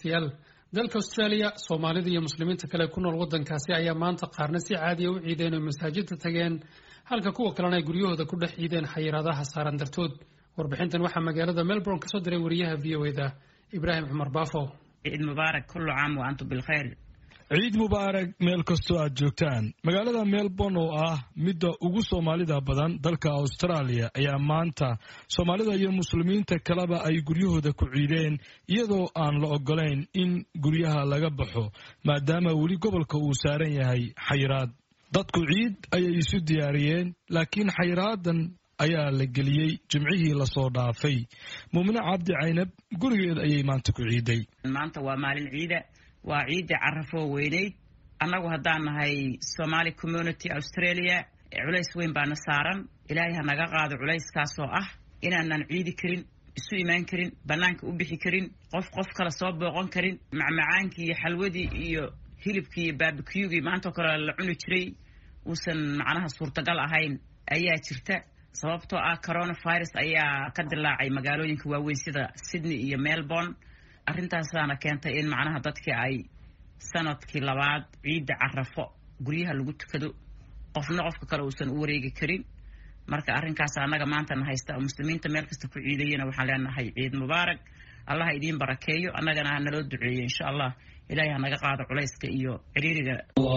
dhegeystayaal dalka australia soomaalida iyo muslimiinta kale ku nool waddankaasi ayaa maanta qaarna si caadiya u ciideen oo masaajidda tageen halka kuwa kalena ay guryahooda ku dhex ciideen xayiraadaha saaran dartood warbixintan waxaa magaalada melbourne kasoo diray wariyaha v o eda ibraahim cumar baafo ciid mubaarak kullu caam wa antum bilkhayr ciid mubaarak meel kastoo aad joogtaan magaalada melbourne oo ah midda ugu soomaalida badan dalka australia ayaa maanta soomaalida iyo muslimiinta kaleba ay guryahooda ku ciideen iyadoo aan la ogolayn in guryaha laga baxo maadaama weli gobolka uu saaran yahay xayiraad dadku ciid ayay isu diyaariyeen laakiin xayraadan ayaa la geliyey jimcihii lasoo dhaafay muumine cabdi caynab gurigeed ayay maanta ku ciiday maanta waa maalin ciida waa ciidda carafoo weyneyd annagu haddaan nahay somaali community australia culays weyn baana saaran ilaahay ha naga qaado culayskaasoo ah inaanan ciidi karin isu imaan karin bannaanka u bixi karin qof qof kale soo booqan karin macmacaankii iyo xalwadii iyo hilibkii iyo baabikiyugii maantao kale la cuni jiray uusan macnaha suurtagal ahayn ayaa jirta sababtoo ah coronavirus ayaa ka dilaacay magaalooyinka waaweyn sida sydney iyo melbourne arrintaasaana keentay in macnaha dadkii ay sanadkii labaad ciidda carafo guryaha lagu tukado qofna qofka kale uusan u wareegi karin marka arrinkaas annaga maantana haysta oo muslimiinta meel kasta ku ciidayana waxaan leenahay ciid mubaarak allah ha idiin barakeeyo annagana ha naloo duceeyo insha allah ilahay ha naga qaado culayska iyo ciriiriga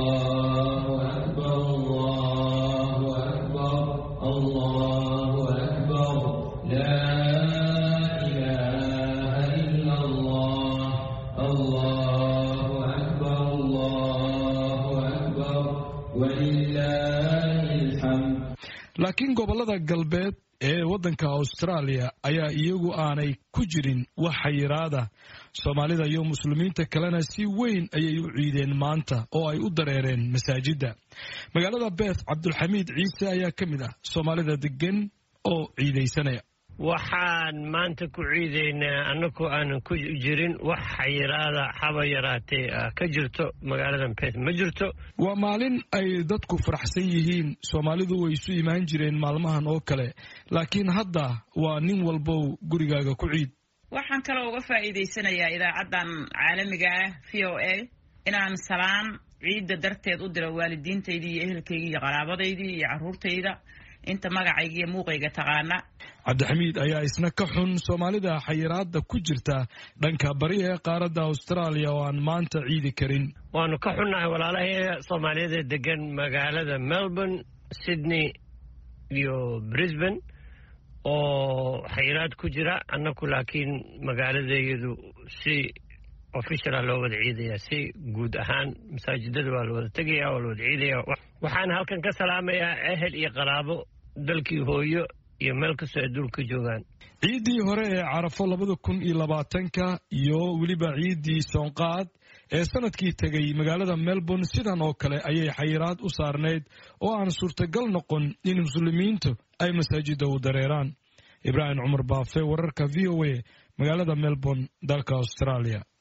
laakiin gobollada galbeed ee waddanka austraaliya ayaa iyagu aanay ku jirin wax xayiraada soomaalida iyo muslimiinta kalena si weyn ayay u ciideen maanta oo ay u dareereen masaajidda magaalada beth cabdulxamiid ciise ayaa ka mid ah soomaalida degan oo ciidaysanaya waxaan maanta ku ciidaynaa annagoo aanan ku jirin wax xayiraada haba yaraatee ka jirto magaalada beth ma jirto waa maalin ay dadku faraxsan yihiin soomaalidu way isu imaan jireen maalmahan oo kale laakiin hadda waa nin walbow gurigaaga ku ciid waxaan kaloo uga faa'iidaysanayaa idaacaddan caalamiga ah v o a inaan salaan ciidda darteed u diro waalidiintaydii iyo ehelkaygii iyo qaraabadaydii iyo carruurtayda inta magacayga iyo muuqayga taqaana cabdixamiid ayaa isna ka xun soomaalida xayiraada ku jirta dhanka bari ee qaaradda austraaliya oo aan maanta ciidi karin waanu ka xunnahay walaalahay soomaaliyada degan magaalada melbourne sydney iyo brisbane oo xayiraad ku jira annaku laakiin magaaladeedu si officiala loo wada ciidaya si guud ahaan masaajidada waa la wada tegaya waa la wada ciidaya waxaan halkan ka salaamayaa ehel iyo qaraabo dalkii hooyo iyo meel kastoo ay dulka joogaan ciiddii hore ee carafo labada kun iyo labaatanka iyo weliba ciiddii soonqaad ee sanadkii tegay magaalada melbourne sidan oo kale ayay xayiraad u saarnayd oo aan suurtagal noqon in muslimiintu ay masaajidda u dareeraan ibraahim cumar baafe wararka v o a magaalada melbourne dalka australia